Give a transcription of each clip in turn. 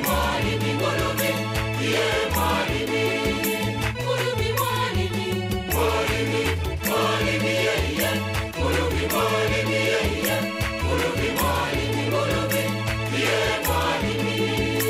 mwalimi, nguluvi, ndiye mwalimi. Nguluvi mwalimi, mwalimi, mwalimi yeye. Nguluvi mwalimi yeye. Nguluvi mwalimi, nguluvi, ndiye mwalimi.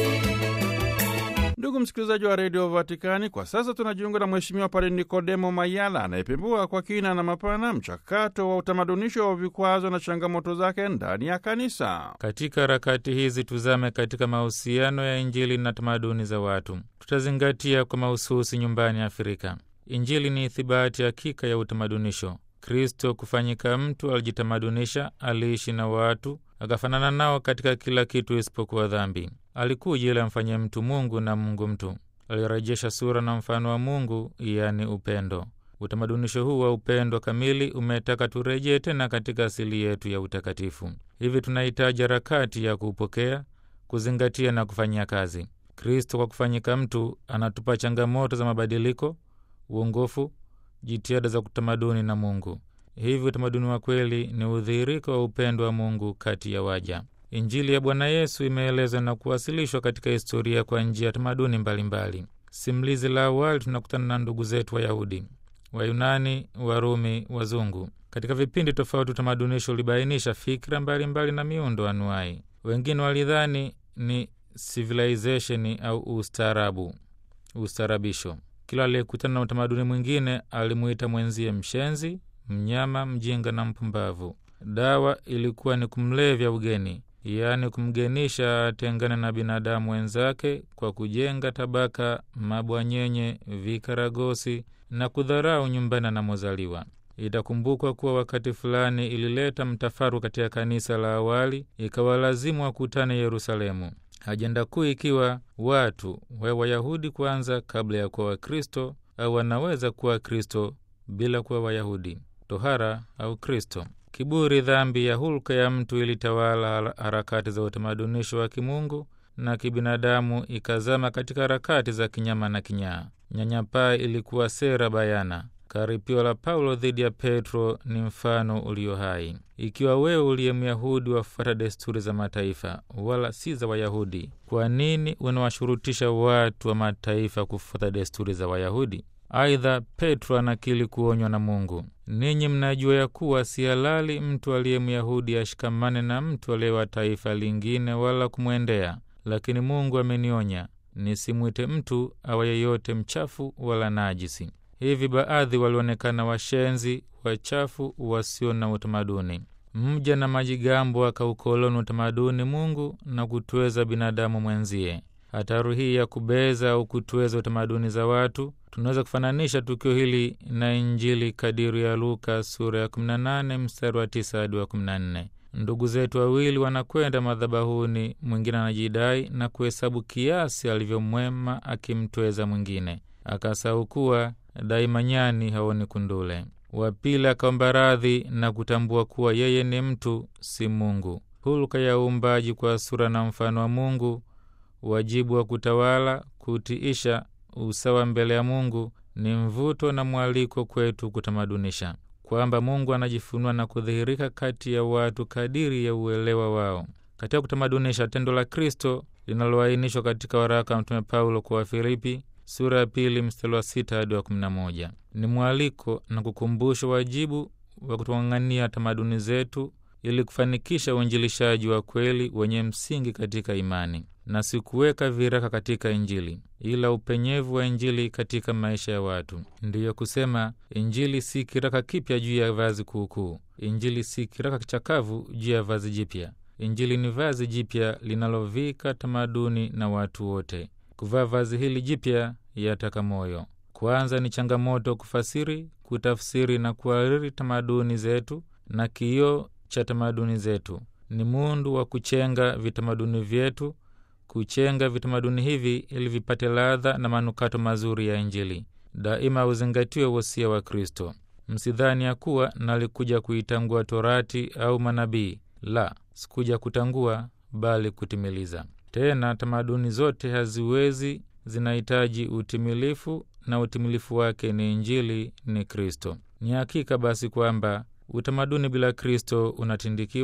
Ndugu msikilizaji wa redio Vatikani, kwa sasa tunajiunga na Mheshimiwa Padre Nikodemo Mayala anayepembua kwa kina na mapana mchakato wa utamadunisho wa vikwazo na changamoto zake ndani ya kanisa. Katika harakati hizi tuzame katika mahusiano ya Injili na tamaduni za watu. Tutazingatia kwa mahususi nyumbani Afrika. Injili ni ithibati hakika ya utamadunisho. Kristo kufanyika mtu alijitamadunisha, aliishi na watu, akafanana nao katika kila kitu isipokuwa dhambi. Alikuja ili amfanye mtu Mungu na Mungu mtu. Alirejesha sura na mfano wa Mungu, yaani upendo. Utamadunisho huu wa upendo kamili umetaka turejee tena katika asili yetu ya utakatifu. Hivi tunahitaji harakati ya kuupokea, kuzingatia na kufanyia kazi. Kristo kwa kufanyika mtu anatupa changamoto za mabadiliko, uongofu, jitihada za kutamaduni na Mungu. Hivi utamaduni wa kweli ni udhihiriko wa upendo wa Mungu kati ya waja. Injili ya Bwana Yesu imeelezwa na kuwasilishwa katika historia kwa njia ya tamaduni mbalimbali. Simulizi la awali tunakutana na ndugu zetu Wayahudi, Wayunani, Warumi, Wazungu. Katika vipindi tofauti, utamadunisho ulibainisha fikra mbalimbali mbali na miundo anuai. Wengine walidhani ni civilization au ustaarabu, ustaarabisho. Kila aliyekutana na utamaduni mwingine alimuita mwenzie mshenzi, mnyama, mjinga na mpumbavu. Dawa ilikuwa ni kumlevya ugeni, yaani kumgenisha atengane na binadamu wenzake kwa kujenga tabaka, mabwanyenye, vikaragosi na kudharau nyumbani anamozaliwa. Itakumbukwa kuwa wakati fulani ilileta mtafaru katika kanisa la awali, ikawalazimu wakutane Yerusalemu, ajenda kuu ikiwa watu wawe Wayahudi kwanza kabla ya kuwa Wakristo, au wanaweza kuwa Wakristo bila kuwa Wayahudi, tohara au Kristo. Kiburi, dhambi ya hulka ya mtu ilitawala harakati za utamadunisho wa kimungu na kibinadamu, ikazama katika harakati za kinyama na kinyaa. Nyanyapaa ilikuwa sera bayana. Karipio la Paulo dhidi ya Petro ni mfano ulio hai. Ikiwa wewe uliye Myahudi wafuata desturi za mataifa wala si za Wayahudi, kwa nini unawashurutisha watu wa mataifa kufuata desturi za Wayahudi? Aidha, Petro anakili kuonywa na Mungu, ninyi mnajua ya kuwa si halali mtu aliye Myahudi ashikamane na mtu aliye wa taifa lingine wala kumwendea, lakini Mungu amenionya nisimwite mtu awa yeyote mchafu wala najisi. Hivi baadhi walionekana washenzi, wachafu, wasio na utamaduni. Mja na majigambo akaukoloni utamaduni Mungu na kutweza binadamu mwenzie. Hatari hii ya kubeza au kutweza utamaduni za watu, tunaweza kufananisha tukio hili na Injili kadiri ya Luka sura ya 18 mstari wa 9 hadi wa 14. Ndugu zetu wawili wanakwenda madhabahuni, mwingine anajidai na kuhesabu kiasi alivyomwema akimtweza mwingine, akasahau kuwa daima nyani haoni kundule. Wa pili akaomba radhi na kutambua kuwa yeye ni mtu, si Mungu. Hulka ya uumbaji kwa sura na mfano wa Mungu, wajibu wa kutawala, kutiisha, usawa mbele ya Mungu ni mvuto na mwaliko kwetu kutamadunisha kwamba Mungu anajifunua na kudhihirika kati ya watu kadiri ya uelewa wao. Katika kutamadunisha, tendo la Kristo linaloainishwa katika waraka wa Mtume Paulo kwa Wafilipi sura ya pili mstari wa sita hadi wa kumi na moja ni mwaliko na kukumbusha wajibu wa kutung'ang'ania tamaduni zetu ili kufanikisha uinjilishaji wa kweli wenye msingi katika imani na si kuweka viraka katika Injili, ila upenyevu wa Injili katika maisha ya watu. Ndiyo kusema Injili si kiraka kipya juu ya vazi kuukuu. Injili si kiraka kichakavu juu ya vazi jipya. Injili ni vazi jipya linalovika tamaduni na watu wote. Kuvaa vazi hili jipya yataka moyo. Kwanza ni changamoto kufasiri, kutafsiri na kuhariri tamaduni zetu, na kioo cha tamaduni zetu ni mundu wa kuchenga vitamaduni vyetu kuchenga vitamaduni hivi ili vipate ladha na manukato mazuri ya Injili. Daima uzingatiwe wosia wa Kristo. Msidhani ya kuwa nalikuja kuitangua Torati au manabii. La, sikuja kutangua, bali kutimiliza. Tena tamaduni zote haziwezi, zinahitaji utimilifu, na utimilifu wake ni Injili, ni Kristo. Ni hakika basi kwamba utamaduni bila Kristo unatindikiwa,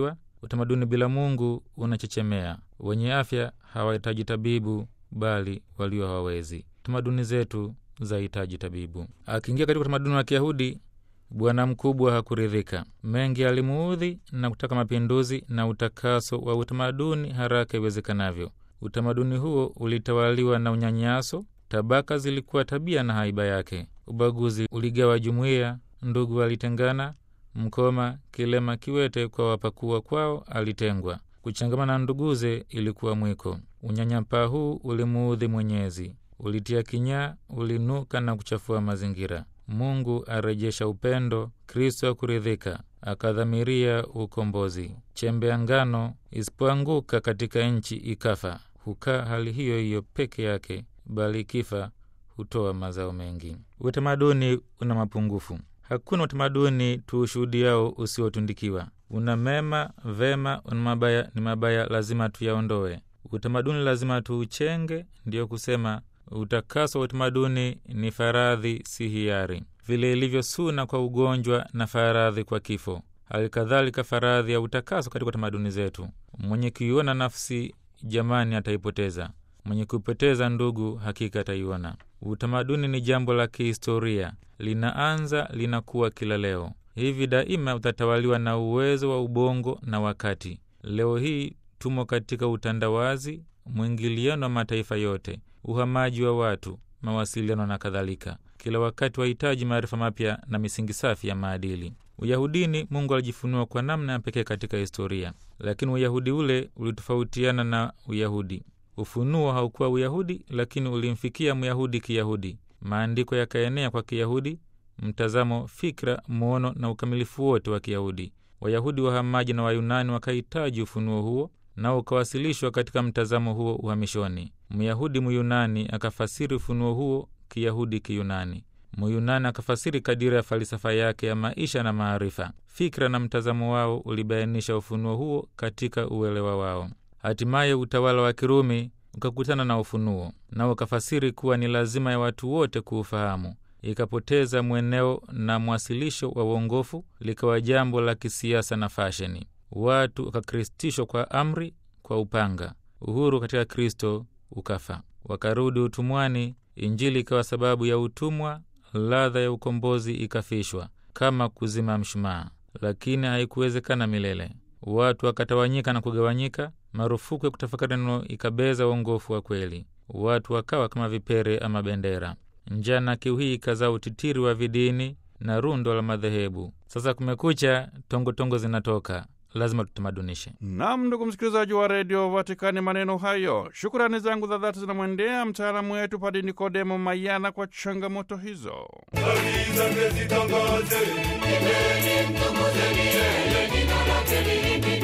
Utamaduni bila Mungu unachechemea. Wenye afya hawahitaji tabibu, bali walio hawawezi. Tamaduni zetu zahitaji tabibu. Akiingia katika utamaduni wa Kiyahudi, bwana mkubwa hakuridhika. Mengi alimuudhi na kutaka mapinduzi na utakaso wa utamaduni haraka iwezekanavyo. Utamaduni huo ulitawaliwa na unyanyaso. Tabaka zilikuwa tabia na haiba yake. Ubaguzi uligawa jumuiya. Ndugu alitengana. Mkoma, kilema, kiwete kwa wapakuwa kwao alitengwa. Kuchangamana na nduguze ilikuwa mwiko. Unyanyapaa huu ulimuudhi Mwenyezi, ulitia kinyaa, ulinuka na kuchafua mazingira. Mungu arejesha upendo. Kristo akuridhika, akadhamiria ukombozi. Chembe ya ngano isipoanguka katika nchi ikafa, hukaa hali hiyo hiyo peke yake, bali ikifa hutoa mazao mengi. Utamaduni una mapungufu. Hakuna utamaduni tuushuhudiao usiotundikiwa. Una mema vema, una mabaya ni mabaya, lazima tuyaondoe. Utamaduni lazima tuuchenge. Ndiyo kusema utakaso wa utamaduni ni faradhi, si hiari, vile ilivyo suna kwa ugonjwa na faradhi kwa kifo. Hali kadhalika faradhi ya utakaso katika tamaduni zetu. Mwenye kuiona nafsi jamani, ataipoteza. Mwenye kuipoteza ndugu, hakika ataiona. Utamaduni ni jambo la kihistoria, linaanza linakuwa kila leo. Hivi daima utatawaliwa na uwezo wa ubongo na wakati. Leo hii tumo katika utandawazi, mwingiliano wa mataifa yote, uhamaji wa watu, mawasiliano na kadhalika. Kila wakati wahitaji maarifa mapya na misingi safi ya maadili. Uyahudini, Mungu alijifunua kwa namna ya pekee katika historia, lakini uyahudi ule ulitofautiana na Uyahudi. Ufunuo haukuwa Uyahudi, lakini ulimfikia Myahudi Kiyahudi. Maandiko yakaenea kwa Kiyahudi, mtazamo, fikra, muono na ukamilifu wote wa Kiyahudi. Wayahudi wahamaji na Wayunani wakahitaji ufunuo huo, nao ukawasilishwa katika mtazamo huo uhamishoni. Myahudi Myunani akafasiri ufunuo huo Kiyahudi Kiyunani. Myunani akafasiri kadiri ya falsafa yake ya maisha na maarifa. Fikra na mtazamo wao ulibainisha ufunuo huo katika uelewa wao. Hatimaye utawala wa Kirumi ukakutana na ufunuo, nao ukafasiri kuwa ni lazima ya watu wote kuufahamu. Ikapoteza mweneo na mwasilisho wa uongofu, likawa jambo la kisiasa na fasheni. Watu wakakristishwa kwa amri, kwa upanga. Uhuru katika Kristo ukafa, wakarudi utumwani. Injili ikawa sababu ya utumwa, ladha ya ukombozi ikafishwa kama kuzima mshumaa, lakini haikuwezekana milele. Watu wakatawanyika na kugawanyika. Marufuku ya kutafakari neno ikabeza uongofu wa kweli. Watu wakawa kama vipere ama bendera. Njaa na kiu hii ikazaa utitiri wa vidini na rundo la madhehebu. Sasa kumekucha, tongotongo zinatoka, lazima tutamadunishe. Nam, ndugu msikilizaji wa redio Vatikani, maneno hayo, shukurani zangu za dhati zinamwendea mtaalamu wetu Padi Nikodemo Mayana kwa changamoto hizo. Habari zake zitangaze, Imbeni mtukuzeni yeye, jina lake lihimidiwe.